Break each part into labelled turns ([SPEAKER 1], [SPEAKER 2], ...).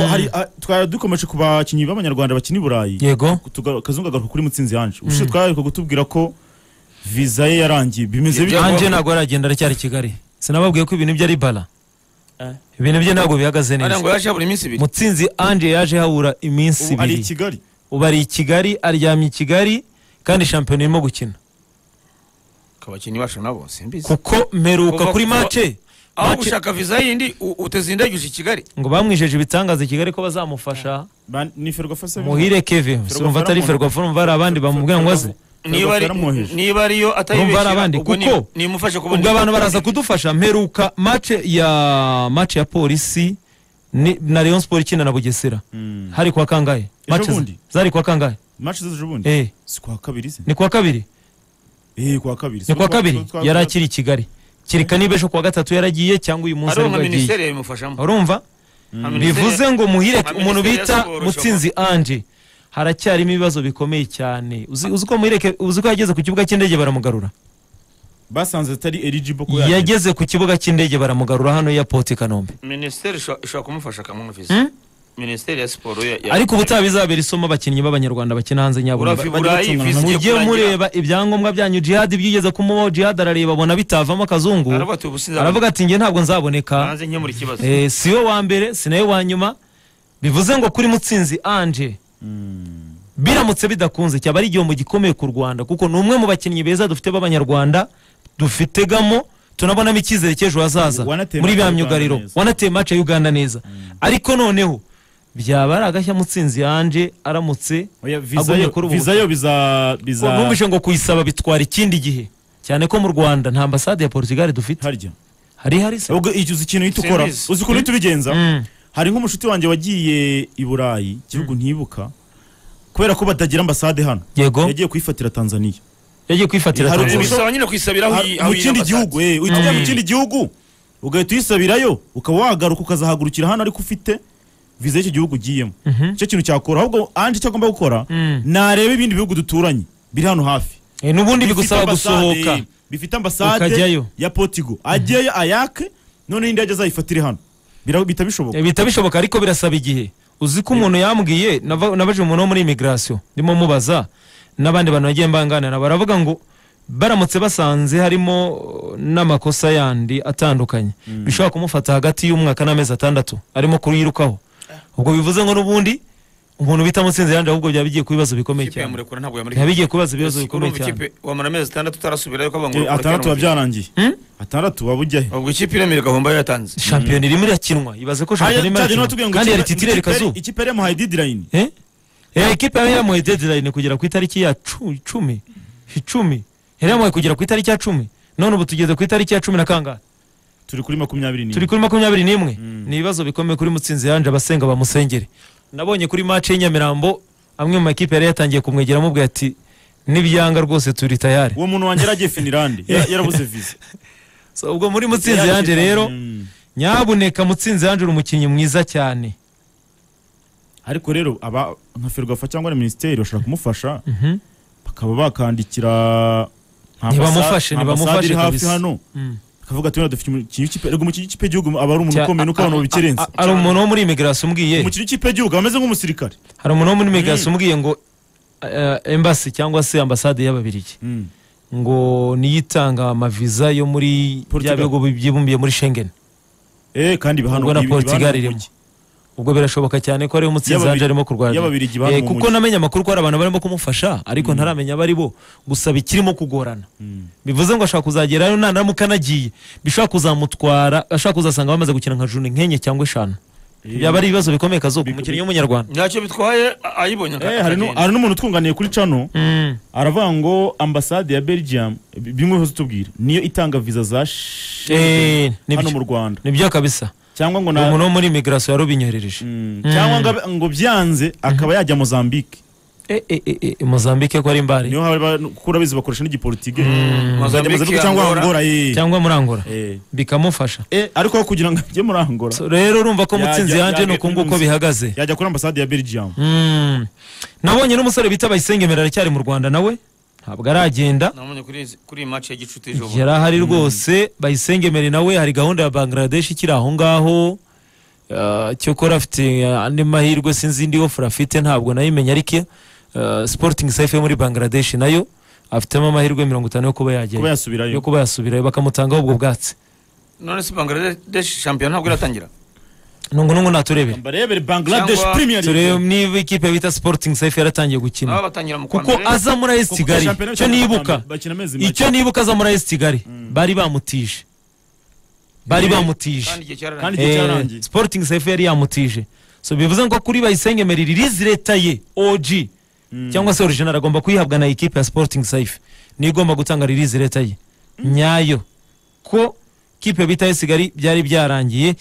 [SPEAKER 1] hari ah, twari dukomeje ku bakinnyi b'abanyarwanda bakina i burayi
[SPEAKER 2] yego
[SPEAKER 1] Tuga- kazungu agaruka kuri mutsinzi yanje ubushize twari kutubwira ko viza ye yarangiye bimeze
[SPEAKER 3] Ibyo-
[SPEAKER 1] bityo
[SPEAKER 2] ange ntabwo aragenda aracyari i kigali sinababwiye ko ibintu bye ari bara
[SPEAKER 3] Eh.
[SPEAKER 2] ibintu bye ntabwo bihagaze
[SPEAKER 3] Ariya ngo
[SPEAKER 2] neza
[SPEAKER 3] yaje buri minsi ibiri
[SPEAKER 2] mutsinzi ange yaje habura iminsi
[SPEAKER 1] ubu ari i
[SPEAKER 2] ibiri
[SPEAKER 1] kigali
[SPEAKER 2] ubu ari i kigali aryamye i kigali kandi shampiyona irimo gukina
[SPEAKER 3] ku bakinnyi bacu nabo simbizi
[SPEAKER 2] kuko mperuka
[SPEAKER 3] Kuva-
[SPEAKER 2] kuri
[SPEAKER 3] kuva-
[SPEAKER 2] make
[SPEAKER 3] aho
[SPEAKER 2] make-
[SPEAKER 3] gushaka viza yindi u- uteze indege uje i kigali
[SPEAKER 2] ngo bamwijeje ibitangaza i kigali ko bazamufasha
[SPEAKER 1] Ba- ni ferwafa se
[SPEAKER 2] muhire keve
[SPEAKER 1] Ferwafa
[SPEAKER 2] urumva atari
[SPEAKER 1] yaramwohereje.
[SPEAKER 2] ferwafa urumva hari abandi bamubwira ngo aze
[SPEAKER 3] niba ari-
[SPEAKER 1] yaramwoheje
[SPEAKER 3] niba ariyo
[SPEAKER 2] Urumva hari abandi,
[SPEAKER 3] atayibeshyira ubwo ni-
[SPEAKER 2] kuko-
[SPEAKER 3] nimufashe kubona
[SPEAKER 2] ubwo abantu baraza kudufasha mperuka mace ya mace ya polisi ni- na rayon sport ikina na bugesera
[SPEAKER 1] Mm.
[SPEAKER 2] hari kwa kangahe
[SPEAKER 1] Ejo
[SPEAKER 2] Match za-
[SPEAKER 1] bundi?
[SPEAKER 2] zari kwa kangahe
[SPEAKER 1] match z'ejo bundi
[SPEAKER 2] eh
[SPEAKER 1] si kwa kabiri se
[SPEAKER 2] ni kuwa kabiri
[SPEAKER 1] eh kwa kabiri
[SPEAKER 2] ni kuwa
[SPEAKER 1] Twa-
[SPEAKER 2] kabiri
[SPEAKER 1] twa-
[SPEAKER 2] yari akiri i kigali kereka niba ejo kuwa gatatu yaragiye cyangwa uyu munsi
[SPEAKER 3] ariho
[SPEAKER 2] aribwo
[SPEAKER 3] nka
[SPEAKER 2] yagiye
[SPEAKER 3] minisiteri yabimufashamo
[SPEAKER 2] urumva
[SPEAKER 3] Nka minisiteri-
[SPEAKER 2] bivuze ngo muhire
[SPEAKER 3] Nka
[SPEAKER 2] umuntu
[SPEAKER 3] Minisiteri ya
[SPEAKER 2] bita
[SPEAKER 3] Siporo
[SPEAKER 2] mutsinzi anje haracyarimo ibibazo bikomeye cyane uzi uzi ko muhireke uzi ko yageze ku kibuga cy'indege baramugarura
[SPEAKER 1] basanze atari eligible ko yagenda.
[SPEAKER 2] yageze ku kibuga cy'indege baramugarura hano airport i kanombe
[SPEAKER 3] minisiteri ishobora ishobora kumufasha akamuha viza
[SPEAKER 2] Hmm?
[SPEAKER 3] minisiteri ya siporo ya- ya-
[SPEAKER 2] ariko ubutaha bizabera isomo abakinnyi b'abanyarwanda bakina hanze nyaburanga
[SPEAKER 3] urava i burayi
[SPEAKER 1] bajya
[SPEAKER 3] viza
[SPEAKER 2] mujye
[SPEAKER 3] igiye kurangira
[SPEAKER 2] mureba ibyangombwa byanyu jihadi byigeze kumubaho jihadi arareba abona bitavamo akazungu
[SPEAKER 3] aravuga ati ubu sinzabona
[SPEAKER 2] aravuga ati njye ntabwo nzaboneka
[SPEAKER 3] hanze nkemura ikibazo
[SPEAKER 2] Eh, si we wa mbere si nawe wa nyuma bivuze ngo kuri mutsinzi anje
[SPEAKER 1] Mm.
[SPEAKER 2] biramutse bidakunze cyaba ari igihombo gikomeye ku rwanda kuko ni umwe mu bakinnyi beza dufite b'abanyarwanda dufitegamo tunabonamo icyizere cy'ejo hazaza
[SPEAKER 1] Wanateye
[SPEAKER 2] muri
[SPEAKER 1] match
[SPEAKER 2] bya
[SPEAKER 1] ya
[SPEAKER 2] myugariro
[SPEAKER 1] Uganda neza.
[SPEAKER 2] wanateye mace ya uganda neza ariko noneho byaba ari agashya mutsinzi yanje aramutse
[SPEAKER 1] Oya, viza
[SPEAKER 2] Agumye
[SPEAKER 1] yo
[SPEAKER 2] kuri ubu
[SPEAKER 1] viza yo biza
[SPEAKER 2] Ngo
[SPEAKER 1] biza
[SPEAKER 2] numvise ngo kuyisaba bitwara ikindi gihe cyane ko mu rwanda nta ambasade ya portugal dufite
[SPEAKER 1] harya
[SPEAKER 2] hari hari se
[SPEAKER 1] ubwo icyo uzi ikintu uhita ukora
[SPEAKER 3] Simbizi.
[SPEAKER 1] uzi ukuntu uhita ubigenza
[SPEAKER 2] Mm.
[SPEAKER 1] hari nk'umushuti wanjye wagiye i burayi igihugu ntibuka kubera ko batagira ambasade hano
[SPEAKER 2] yego
[SPEAKER 1] yagiye kuyifatira tanzania
[SPEAKER 2] yagiye kwifatira
[SPEAKER 1] Hari
[SPEAKER 2] Tanzania.
[SPEAKER 1] umusore-
[SPEAKER 3] bisaba nyine kuyisabira aho iyi-
[SPEAKER 1] Ha-
[SPEAKER 3] aho
[SPEAKER 1] mu
[SPEAKER 3] iyi
[SPEAKER 1] kindi
[SPEAKER 3] ambasade.
[SPEAKER 1] gihugu eh, uhita ujya mu kindi gihugu ugahita uyisabirayo ukaba wagaruka ukazahagurukira hano ariko ufite viza y'icyo gihugu ugiyemo
[SPEAKER 2] Mhm.
[SPEAKER 1] icyo kintu cyakora ahubwo anje icyo agomba gukora
[SPEAKER 2] Mm.
[SPEAKER 1] nareba ibindi bihugu duturanye biri hano hafi
[SPEAKER 2] Eh, n'ubundi
[SPEAKER 1] Bifite
[SPEAKER 2] bigusaba
[SPEAKER 1] ambasade,
[SPEAKER 2] gusohoka
[SPEAKER 1] bifite ambasade
[SPEAKER 2] Ukajyayo.
[SPEAKER 1] ya potigo ajyeyo ayake noneho indi ajya azayifatire hano Bira- bihita bishoboka
[SPEAKER 2] Eh, bihita bishoboka ariko birasaba igihe uzi ko umuntu yambwiye nava- nabaje umuntu wo muri imigirasiyo ndimo mubaza n'abandi bantu bagiye banganira baravuga ngo baramutse basanze harimo eh, n'amakosa yandi atandukanye bishobora kumufata hagati y'umwaka n'amezi atandatu arimo kuyirukaho ubwo bivuze ngo n'ubundi umuntu bita mutsinzi yandi ahubwo byaba bigiye kuba ibibazo bikomeye
[SPEAKER 3] Ikipe ya
[SPEAKER 2] cyane
[SPEAKER 3] Murekura ntabwo yamureka
[SPEAKER 2] byaba bigiye kuba ibibazo bikomeye
[SPEAKER 3] urumva
[SPEAKER 2] cyane
[SPEAKER 3] ikipe wamara amezi atandatu utarasubirayo ko
[SPEAKER 1] Eh,
[SPEAKER 3] bangu
[SPEAKER 1] atandatu biba byarangiye
[SPEAKER 2] Hmm?
[SPEAKER 1] atandatu waba ujya he
[SPEAKER 3] ubwo ikipe iremera igahomba yo yatanze
[SPEAKER 2] shampiyona irimo irakinwa ibaze ko
[SPEAKER 1] Hariya
[SPEAKER 2] shampiyona
[SPEAKER 1] cyaje
[SPEAKER 2] irimo irakinwa
[SPEAKER 1] n'abatubwiye ngo
[SPEAKER 2] kandi yari
[SPEAKER 1] ikipe-
[SPEAKER 2] titire
[SPEAKER 1] ikipe-
[SPEAKER 2] kazuba
[SPEAKER 1] ikipe yari yamuhaye deadline
[SPEAKER 2] Eh? Eh, ikipe yari yamuhaye deadline kugera ku itariki ya cu- icumi icumi yari yamuhaye kugera ku itariki ya cumi none ubu tugeze ku itariki ya cumi na kangahe
[SPEAKER 1] turi kuri makumyabiri n'imwe
[SPEAKER 2] turi kuri makumyabiri n'imwe ni ibibazo bikomeye kuri mutsinzi yanje abasenga bamusengere nabonye kuri mace y'inyamirambo amwe mu makipe yari yatangiye kumwegera amubwira ati nibyanga rwose turi tayari
[SPEAKER 1] uwo muntu wanjye yaragiye finirande Ya- yarabuze viza
[SPEAKER 2] so, ubwo muri mutsinzi yanje rero
[SPEAKER 1] Mm.
[SPEAKER 2] nyabuneka mutsinzi yanje uri umukinnyi mwiza cyane
[SPEAKER 1] ariko rero aba nka ferwafa cyangwa na minisiteri bashobora kumufasha
[SPEAKER 2] Mhm.
[SPEAKER 1] bakaba bakandikira nka ambasa-
[SPEAKER 2] Ntibamufashe,
[SPEAKER 1] nka
[SPEAKER 2] ntibamufashe
[SPEAKER 1] ambasade iri hafi
[SPEAKER 2] kabisa.
[SPEAKER 1] hano
[SPEAKER 2] Mm.
[SPEAKER 1] akavuga ati wenda dufite umukinnyi w'ikipe erega umukinnyi w'ikipe y'igihugu aba ari umuntu
[SPEAKER 2] Cya-
[SPEAKER 1] ukomeye nuko
[SPEAKER 2] a-
[SPEAKER 1] abantu
[SPEAKER 2] a-
[SPEAKER 1] babikirenza
[SPEAKER 2] a- hari umuntu wo muri imigirasiyo umbwiye
[SPEAKER 1] umukinnyi w'ikipe y'igihugu aba ameze nk'umusirikare
[SPEAKER 2] hari umuntu wo muri Megas
[SPEAKER 1] Mm.
[SPEAKER 2] umbwiye ngo eh, embassy cyangwa se ambasade y'ababirigi ngo niyo itanga amaviza yo muri bya
[SPEAKER 1] Portugal.
[SPEAKER 2] bihugu byibumbiye muri Schengen
[SPEAKER 1] eh kandi iba hano
[SPEAKER 2] ubwo na
[SPEAKER 1] iba- iba hano
[SPEAKER 2] Portugal
[SPEAKER 1] mu
[SPEAKER 2] irimo
[SPEAKER 1] mujyi.
[SPEAKER 2] ubwo birashoboka cyane ko ariyo mutsinzi
[SPEAKER 1] Y'ababiri-
[SPEAKER 2] yanje arimo kurwara
[SPEAKER 1] y'ababirigi bantu
[SPEAKER 2] Eh,
[SPEAKER 1] mu
[SPEAKER 2] kuko
[SPEAKER 1] mujyi.
[SPEAKER 2] namenye amakuru ko hari abantu barimo kumufasha ariko ntaramenya abo ari bo gusa bikirimo kugorana
[SPEAKER 1] Mm.
[SPEAKER 2] bivuze ngo ashobora kuzagerayo naramuka anagiye bishobora kuzamutwara ashobora kuzasanga bamaze gukina nka juni nk'enye cyangwa eshanu
[SPEAKER 1] Eh.
[SPEAKER 2] byaba ari ibibazo bikomeye kazuka
[SPEAKER 1] Big-
[SPEAKER 2] umukinnyi
[SPEAKER 1] big-
[SPEAKER 2] w'umunyarwanda
[SPEAKER 3] ntacyo bitwaye a- ayibonye aka-
[SPEAKER 1] Eh, hari nu-
[SPEAKER 3] akagenda.
[SPEAKER 1] hari n'umuntu twunganiye kuri cano
[SPEAKER 2] Mm.
[SPEAKER 1] aravuga ngo ambasade ya belgium bi- bimwe hose tubwira niyo itanga viza za
[SPEAKER 2] Eh,
[SPEAKER 1] Schengen hano
[SPEAKER 2] nibyo.
[SPEAKER 1] mu rwanda
[SPEAKER 2] nibyo kabisa
[SPEAKER 1] cyangwa ngo na
[SPEAKER 2] umuntu wo muri imigirasiyo yarubinyohereje
[SPEAKER 1] Mm.
[SPEAKER 2] Mm.
[SPEAKER 1] cyangwa ngo abe- ngo byanze akaba yajya mozambique
[SPEAKER 2] Eh, eh, eh, eh, mozambique ko ari imbari
[SPEAKER 1] niyo haba kuko urabizi bakoresha n'igiporutigi
[SPEAKER 3] Mozambique,
[SPEAKER 1] cyangwa
[SPEAKER 3] Angola.
[SPEAKER 1] angora eh.
[SPEAKER 2] cyangwa muri angola
[SPEAKER 1] Eh.
[SPEAKER 2] bikamufasha
[SPEAKER 1] Eh, ariko aho kugira ngo ajye muri angora
[SPEAKER 2] So, rero urumva ko
[SPEAKER 1] Yajya-
[SPEAKER 2] mutsinzi yanje
[SPEAKER 1] yajya
[SPEAKER 2] ni uku
[SPEAKER 1] kuri
[SPEAKER 2] nguko
[SPEAKER 1] Muzi.
[SPEAKER 2] bihagaze
[SPEAKER 1] yajya kuri ambasade ya belgium
[SPEAKER 2] Mm. nabonye n'umusore bita bayisengemera aracyari mu rwanda nawe ntabwo aragenda
[SPEAKER 3] nabonye kuri izi- kuri iyi match ya gicuti ejo bundi.
[SPEAKER 2] yari ahari rwose bayisengemere nawe hari gahunda ya bangladesh ikiri aho ngaho Ah, cyo kora afite ah, andi mahirwe sinzindi offer afite ntabwo nayimenya ariko ah, Sporting safe yo muri Bangladesh nayo afitemo amahirwe mirongo itanu yo kuba
[SPEAKER 1] kuba
[SPEAKER 2] yagera yo
[SPEAKER 1] yasubirayo
[SPEAKER 2] kuba yasubirayo bakamutangaho ubwo bwatsi
[SPEAKER 3] none se bangladesh shampiyona ntabwo iratangira
[SPEAKER 2] nungu nungu naturebera
[SPEAKER 1] barebere bangladesh
[SPEAKER 3] Cyangwa-
[SPEAKER 1] premier
[SPEAKER 2] turebe
[SPEAKER 1] league
[SPEAKER 2] niba ikipe bita Sporting safe yaratangiye gukina
[SPEAKER 3] baba batangira mu kwa
[SPEAKER 2] kuko
[SPEAKER 3] mbere
[SPEAKER 2] aza muri AS
[SPEAKER 1] Kuko
[SPEAKER 2] Kigali
[SPEAKER 1] shampiyona
[SPEAKER 2] cyo
[SPEAKER 1] bakina
[SPEAKER 2] nibuka
[SPEAKER 1] bakina amezi make.
[SPEAKER 2] icyo nibuka aza muri AS Kigali bari bamutije bari bamutije
[SPEAKER 3] kandi igihe
[SPEAKER 1] Kandi
[SPEAKER 3] cyararangiye
[SPEAKER 1] igihe
[SPEAKER 2] Eh,
[SPEAKER 1] cyarangiye
[SPEAKER 2] sporting safe yari yamutije so bivuze ngo kuri bayisenge meriri rizi leta ye og cyangwa se original agomba kuyihabwa na ekipe ya sporting safe niyo igomba gutanga ririzi leta ye nyayo ko kipe bita sigari byari byarangiye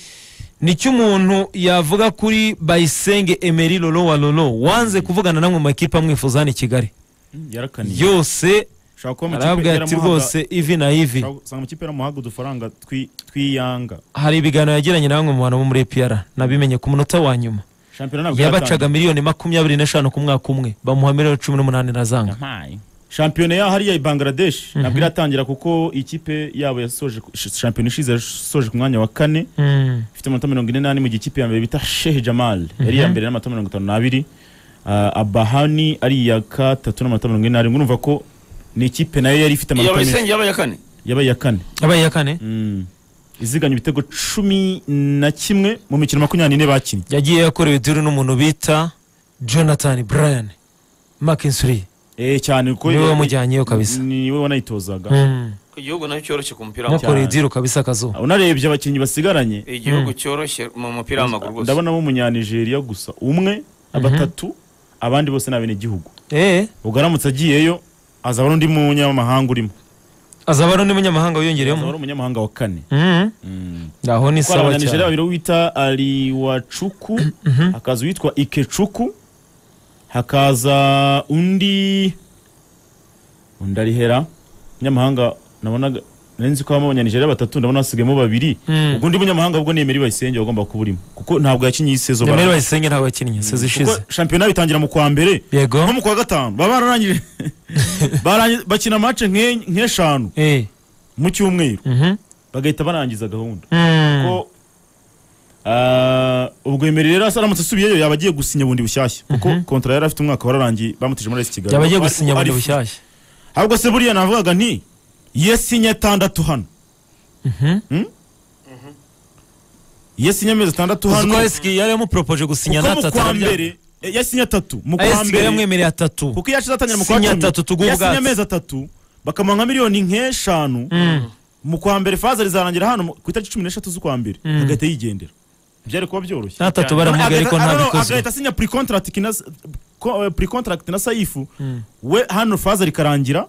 [SPEAKER 2] nicyo umuntu yavuga kuri bayisenge emeri lolo wa lolo wanze kuvugana namwe mu makipe amwifuza hano i kigali
[SPEAKER 1] Mm, yarakaniye
[SPEAKER 2] yose
[SPEAKER 1] ushobora kuba amakipe
[SPEAKER 2] arabwira ati
[SPEAKER 1] yaramuhaga-
[SPEAKER 2] rwose ivi na ivi
[SPEAKER 1] ushobora gusanga amakipe yaramuhaga udufaranga twi- twiyanga
[SPEAKER 2] hari ibiganiro yagiranye na bamwe mu bantu bo muri epr nabimenye ku munota wa nyuma
[SPEAKER 1] shampiyona ntabwo
[SPEAKER 2] yabacaga miliyoni makumyabiri n'eshanu ku mwaka umwe bamuha miliyoni cumi n'umunani na zanga
[SPEAKER 1] yatangira shampiyona ya hariya i bangladesh ntabwo iratangira kuko ikipe yabo yasoje ku- sh- shampiyona ishize yasoje ku mwanya wa kane
[SPEAKER 2] Mm.
[SPEAKER 1] ifite amanota mirongo ine n'ane mu gihe ikipe ya mbere bita shehe jamal yari iya mbere n'amanota mirongo itanu n'abiri Ah, abahani ari iya gatatu n'amanota mirongo ine n'arindwi urumva ko ni ikipe nayo yari ifite
[SPEAKER 3] yaba
[SPEAKER 1] amanota menshi
[SPEAKER 3] isenge yaba iya kane
[SPEAKER 1] yabaye iya kane
[SPEAKER 2] yabaye iya kane
[SPEAKER 1] Mm. iziganya ibitego cumi na kimwe mu mikino makumyabiri n'ine bakinnye
[SPEAKER 2] yagiye yakorewe diri n'umuntu bita jonathan brian makinsuri
[SPEAKER 1] Eh, cyane kuko
[SPEAKER 2] niwe wamujyanyeyo kabisa
[SPEAKER 1] niwe wanayitozaga
[SPEAKER 2] Mm.
[SPEAKER 3] ku gihugu nayo cyoroshye ku mupira w'amaguru
[SPEAKER 2] yamukoreye
[SPEAKER 1] cyane.
[SPEAKER 2] diri kabisa akazuba
[SPEAKER 1] unarebye abakinnyi basigaranye
[SPEAKER 3] igihugu cyoroshye mu mupira w'amaguru rwose
[SPEAKER 1] ndabonamo umunyanigeriya gusa umwe batatu abandi bose ni abenegihugu
[SPEAKER 2] Eh,
[SPEAKER 1] ubwo aramutse agiyeyo azaba ari undi munyamahanga urimo
[SPEAKER 2] azaba ari undi munyamahanga
[SPEAKER 1] azaba
[SPEAKER 2] wiyongereyemo
[SPEAKER 1] ari umunyamahanga wa kane
[SPEAKER 2] Mm. aho ni
[SPEAKER 1] Kuko hari
[SPEAKER 2] sawa
[SPEAKER 1] abanyanigeriya
[SPEAKER 2] cyane
[SPEAKER 1] babiri wita ariwacuku hakaza uwitwa ikecuku hakaza undi undi arihera umunyamahanga nabonaga nari nzi ko habamo abanyanigeriya batatu ndabona hasigayemo babiri
[SPEAKER 2] Mm.
[SPEAKER 1] ubwo undi munyamahanga bwo ni emeri bayisenge wagomba kuba urimo kuko ntabwo yakinnye iyi sezo
[SPEAKER 2] nemere
[SPEAKER 1] bara-
[SPEAKER 2] bayisenge ntabwo yakinnye sezi ishize
[SPEAKER 1] kuko shampiyona bitangira mu kwa mbere
[SPEAKER 2] yego
[SPEAKER 1] nko mu kwa gatanu baba bararangije barangi- bakina mace nke- nk'eshanu
[SPEAKER 2] Eh.
[SPEAKER 1] mu cyumweru
[SPEAKER 2] Mhm.
[SPEAKER 1] bagahita barangiza gahunda
[SPEAKER 2] Mm.
[SPEAKER 1] ko ah, ubwo emeri rero aramutse asubiyeyo yaba agiye gusinya bundi bushyashya kuko kontara yari afite umwaka wararangiye bamutije muri esi kigali
[SPEAKER 2] yaba agiye
[SPEAKER 1] Ari-
[SPEAKER 2] gusinya
[SPEAKER 1] ari-
[SPEAKER 2] bundi bushyashya
[SPEAKER 1] ahubwo se buriya navugaga nti yesinye atandatu hano
[SPEAKER 2] Mhm.
[SPEAKER 1] yesinye amezi atandatu
[SPEAKER 2] uzi
[SPEAKER 1] hano
[SPEAKER 2] ko esiki yari yamupropoje gusinya
[SPEAKER 1] kuko mu
[SPEAKER 2] n'atatu
[SPEAKER 1] kwa
[SPEAKER 2] arabyanga.
[SPEAKER 1] mbere eh, yasinye atatu mu kwa
[SPEAKER 2] AS Kigali
[SPEAKER 1] mbere
[SPEAKER 2] yamwemereye atatu
[SPEAKER 1] kuko iyo ashize atangira mu kwa
[SPEAKER 2] Sinya
[SPEAKER 1] cumi
[SPEAKER 2] atatu tuguhe
[SPEAKER 1] yasinye
[SPEAKER 2] ubwatsi.
[SPEAKER 1] amezi atatu bakamuha nka miliyoni nk'eshanu mu kwa mbere faza rizarangira hano mu- ku itariki cumi n'eshatu z'ukwa mbere
[SPEAKER 2] Mm.
[SPEAKER 1] agahita yigendera byari kuba byoroshye
[SPEAKER 2] n'atatu
[SPEAKER 3] Cyane.
[SPEAKER 2] baramugaye ariko
[SPEAKER 1] Agahita-
[SPEAKER 2] nta
[SPEAKER 1] I don't know,
[SPEAKER 2] bikozwe
[SPEAKER 1] agahita asinya pre contract na ko- eh, pre contract na saifu we hano faza rikarangira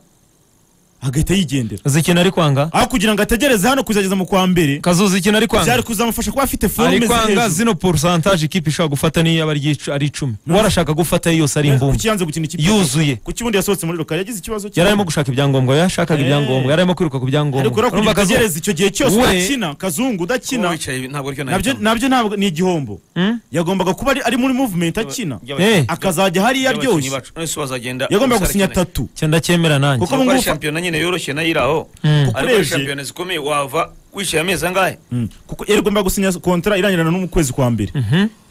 [SPEAKER 1] agahita yigendera
[SPEAKER 2] uzi ikintu ari kwanga
[SPEAKER 1] aho kugira ngo ategereze hano kuzageza mu kwa mbere
[SPEAKER 2] kazuzi ikintu ari kwanga
[SPEAKER 1] byari kuzamufasha kuba afite forme
[SPEAKER 2] ari
[SPEAKER 1] ziri
[SPEAKER 2] kwanga
[SPEAKER 1] hejuru.
[SPEAKER 2] zino porosantaje ikipe ishobora gufata niyo yaba ari iyicu- ari icumi we arashaka gufata yo yose ari imbumbe
[SPEAKER 1] kuki yanze gukina ikipe
[SPEAKER 2] yuzuye
[SPEAKER 1] kuki ubundi yasohotse muri rukari yagize ikibazo
[SPEAKER 2] yari arimo gushaka ibyangombwa yashakaga
[SPEAKER 1] Eh.
[SPEAKER 2] ibyangombwa yari arimo kwiruka ku
[SPEAKER 1] ariko
[SPEAKER 2] byangombwa
[SPEAKER 1] rero kugira
[SPEAKER 2] urumva
[SPEAKER 1] ngo
[SPEAKER 2] kazuzi
[SPEAKER 1] ategereze icyo gihe cyose
[SPEAKER 2] We-
[SPEAKER 1] udakina kazungu udakina
[SPEAKER 3] Kuba wicaye ntabwo aricyo
[SPEAKER 1] nabyo
[SPEAKER 3] nahitamo.
[SPEAKER 1] nabyo ntabwo ni igihombo
[SPEAKER 2] Mm?
[SPEAKER 1] yagombaga kuba ari- ari muri movement akina
[SPEAKER 3] By'abakinnyi-
[SPEAKER 2] Eh.
[SPEAKER 1] akazajya hariya
[SPEAKER 3] by'abakinnyi
[SPEAKER 1] aryoshye
[SPEAKER 3] bacu. None se wazagenda
[SPEAKER 1] yagombaga
[SPEAKER 3] umusore
[SPEAKER 1] gusinya
[SPEAKER 3] akeneye.
[SPEAKER 1] atatu
[SPEAKER 2] cyo ndacyemera nanjye
[SPEAKER 1] Kuko-
[SPEAKER 3] Kuko
[SPEAKER 1] ubu ngubu-
[SPEAKER 3] shampiyona nyine yoroshye nayo iri aho
[SPEAKER 2] Mm.
[SPEAKER 3] ariko
[SPEAKER 1] Urebye-
[SPEAKER 3] shampiyona zikomeye wava wishyuye amezi angahe
[SPEAKER 1] Mm. kuko yari agomba gusinya kontara irangirana no mu kwezi kwa mbere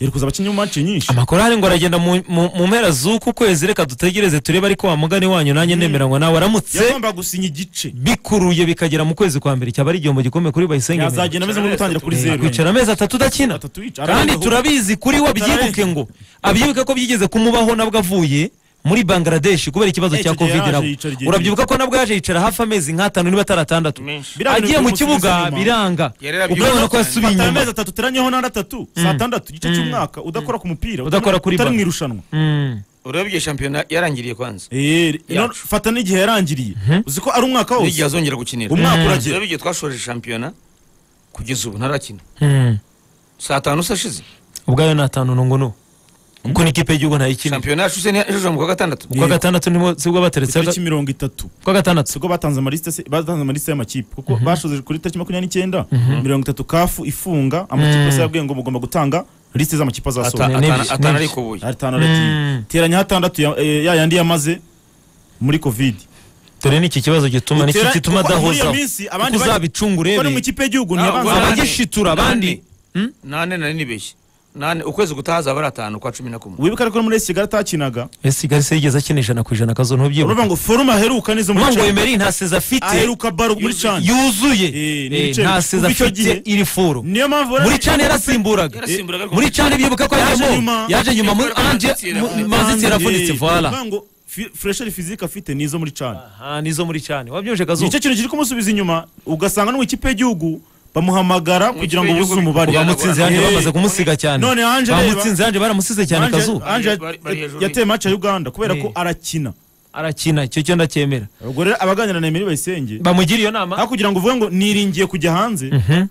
[SPEAKER 1] yari kuza abakinnyi mu mace nyinshi
[SPEAKER 2] amakuru ahari ngo aragenda mu- mu mu mpera z'uku kwezi reka dutegereze turebe ariko wa mugani wanyu nanjye nemeranywa nawe aramutse
[SPEAKER 1] yagomba gusinya igice
[SPEAKER 2] bikuruye bikagera mu kwezi kwa mbere cyaba ari igihombo gikomeye kuri bayisenge
[SPEAKER 1] yazagenda ameze nko gutangira kuri
[SPEAKER 2] Eh,
[SPEAKER 1] zeru
[SPEAKER 2] kwicara amezi atatu udakina
[SPEAKER 1] Atatu yicara.
[SPEAKER 2] kandi
[SPEAKER 1] Arangije
[SPEAKER 2] turabizi kuri we abyibuke ngo abyibuke ko byigeze kumubaho nabwo avuye muri bangladesh kubera ikibazo
[SPEAKER 1] Eh,
[SPEAKER 2] cya
[SPEAKER 1] icyo gihe
[SPEAKER 2] covid
[SPEAKER 1] yaje
[SPEAKER 2] nabwo
[SPEAKER 1] yicara igihe
[SPEAKER 2] urabyibuka ko nabwo yaje yicara hafi amezi nk'atanu niba atari atandatu
[SPEAKER 3] menshi
[SPEAKER 1] Biriya bintu
[SPEAKER 2] agiye mu
[SPEAKER 1] byo
[SPEAKER 2] kibuga
[SPEAKER 1] gusubiza inyuma.
[SPEAKER 2] biranga
[SPEAKER 3] Yari yarabyuka
[SPEAKER 2] urabona ko
[SPEAKER 3] cyane.
[SPEAKER 2] yasubiye
[SPEAKER 1] Fata
[SPEAKER 2] inyuma
[SPEAKER 1] amezi atatu uteranyeho n'andi atatu saa tandatu igice cy'umwaka udakora ku mupira
[SPEAKER 2] Udakora kuri
[SPEAKER 1] utari
[SPEAKER 2] balo.
[SPEAKER 1] mu irushanwa
[SPEAKER 2] Mm.
[SPEAKER 3] urebye shampiyona yarangiriye kwanza
[SPEAKER 1] Eh, no-
[SPEAKER 3] Yacu.
[SPEAKER 1] fata n'igihe yarangiriye uzi ko ari umwaka wose
[SPEAKER 3] n'igihe azongera gukinira
[SPEAKER 1] umwaka uragera
[SPEAKER 3] urebye igihe twashoje shampiyona kugeza ubu ntarakina
[SPEAKER 2] Mm.
[SPEAKER 3] saa tanu se ashize
[SPEAKER 2] ubwayo ni atanu nungunu kuko ni ikipe y'igihugu ntayikina
[SPEAKER 3] shampiyona yacu se ntiyajeje mu kwa gatandatu
[SPEAKER 2] ukwa gatandatu nibwo sibwo bateretse
[SPEAKER 1] itariki mirongo itatu
[SPEAKER 2] ukwa gatandatu
[SPEAKER 1] sibwo batanze amaliste se- batanze amaliste y'amakipe kuko bashoze kuri tariki makumyabiri n'icyenda mirongo itatu kafu ifunga amakipe yose yabwiye ngo mugomba gutanga lisite z'amakipe azasohoka
[SPEAKER 2] Ata- N'ebyiri,
[SPEAKER 3] atana
[SPEAKER 2] n'ebyiri.
[SPEAKER 3] ariko ubuye
[SPEAKER 1] atanu aragiye
[SPEAKER 2] Mm.
[SPEAKER 1] teranya hatandatu ya- eh, ya yandi yamaze muri covid
[SPEAKER 2] dore ni iki kibazo gituma nicyo
[SPEAKER 1] Utera-
[SPEAKER 2] gituma
[SPEAKER 1] kuko muri iyo
[SPEAKER 2] adahozaho
[SPEAKER 1] minsi
[SPEAKER 2] kuko
[SPEAKER 1] abandi bari-
[SPEAKER 2] uzabicunga
[SPEAKER 1] kuko ni mu
[SPEAKER 2] urebe
[SPEAKER 1] ikipe y'igihugu
[SPEAKER 3] Ntabwo
[SPEAKER 1] ntiyabanza
[SPEAKER 3] bari-
[SPEAKER 2] abagishitura abandi Hmm?
[SPEAKER 3] nane nari nibeshye nane ukwezi gutaha azaba ari atanu kwa cumi na kumwe
[SPEAKER 1] wibuka ariko muri esi kigali atakinaga
[SPEAKER 2] esi garisi yigeze akina ijana ku ijana akazo ntubyibuka
[SPEAKER 1] uravuga ngo forume aheruka nizo muri
[SPEAKER 2] uvuga ngo
[SPEAKER 1] Champions.
[SPEAKER 2] emeri nta seza afite
[SPEAKER 1] aheruka baro muri cani
[SPEAKER 2] yuzuye
[SPEAKER 1] Eh, ni
[SPEAKER 2] Eh,
[SPEAKER 1] ibice
[SPEAKER 2] nta
[SPEAKER 1] bibiri.
[SPEAKER 2] seza
[SPEAKER 1] Kuva icyo
[SPEAKER 2] afite
[SPEAKER 1] gihe-
[SPEAKER 2] iri furu
[SPEAKER 1] niyo mpamvu
[SPEAKER 2] muri
[SPEAKER 1] urabona-
[SPEAKER 2] cani yarasimburaga
[SPEAKER 3] yarasimburaga ariko
[SPEAKER 2] muri cani bibuka ko
[SPEAKER 1] Yaje
[SPEAKER 2] yajemo
[SPEAKER 1] nyuma.
[SPEAKER 2] yaje nyuma muri
[SPEAKER 3] Yaje
[SPEAKER 2] anje
[SPEAKER 3] nyuma.
[SPEAKER 2] mu- manzi
[SPEAKER 1] Eh,
[SPEAKER 2] yavunitse vola
[SPEAKER 1] uravuga ngo fi- fresheri fizike afite nizo muri cani
[SPEAKER 2] aha nizo muri cani wabyumvise kazo
[SPEAKER 1] nicyo kintu kiri kumusubiza inyuma ugasanga no mu ikipe y'igihugu bamuhamagara
[SPEAKER 3] Mu
[SPEAKER 1] kugira
[SPEAKER 3] ikipe
[SPEAKER 1] ngo buze
[SPEAKER 3] y'igihugu
[SPEAKER 1] umubare
[SPEAKER 3] bivuga ngo
[SPEAKER 2] bamutsinze yanjye
[SPEAKER 1] Eh,
[SPEAKER 2] bamaze kumusiga cyane
[SPEAKER 1] none Ange reba.
[SPEAKER 2] bamutsinze yanjye baramusize cyane
[SPEAKER 1] Ange-
[SPEAKER 2] kazu
[SPEAKER 1] Ange
[SPEAKER 3] Bari- bari hejuru
[SPEAKER 1] yateye mace ya uganda kubera
[SPEAKER 2] Eh.
[SPEAKER 1] ko arakina
[SPEAKER 2] arakina icyo cyo ndacyemera
[SPEAKER 1] ubwo rero abaganira na emeri bayisenge
[SPEAKER 2] bamugira iyo nama
[SPEAKER 1] aho kugira ngo uvuge ngo niringiye kujya hanze
[SPEAKER 2] Mhm.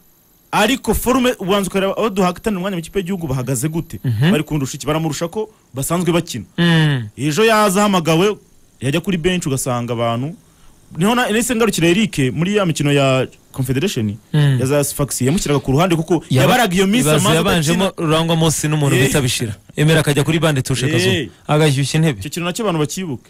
[SPEAKER 1] ariko forume ubanza ukareba abo duhatanira umwanya mu ikipe y'igihugu bahagaze gute bari kundusha iki baramurusha ko basanzwe bakina
[SPEAKER 2] Mm.
[SPEAKER 1] ejo yaza ahamagawe yajya kuri benshi ugasanga abantu niho na nahise ngarukira Eric muri ya mikino ya Confederation
[SPEAKER 2] Mm.
[SPEAKER 1] ya za Sfax yamushyiraga ku ruhande kuko
[SPEAKER 2] Yaba-
[SPEAKER 1] yabaraga iyo minsi
[SPEAKER 2] ibibazo
[SPEAKER 1] amaze
[SPEAKER 2] yabanjemo
[SPEAKER 1] adakina.
[SPEAKER 2] rurangwa munsi n'umuntu
[SPEAKER 1] Eh.
[SPEAKER 2] bita bishira emera akajya kuri bande tushe kazu
[SPEAKER 1] Eh.
[SPEAKER 2] agashyushya intebe
[SPEAKER 1] icyo kintu nacyo abantu bakibuka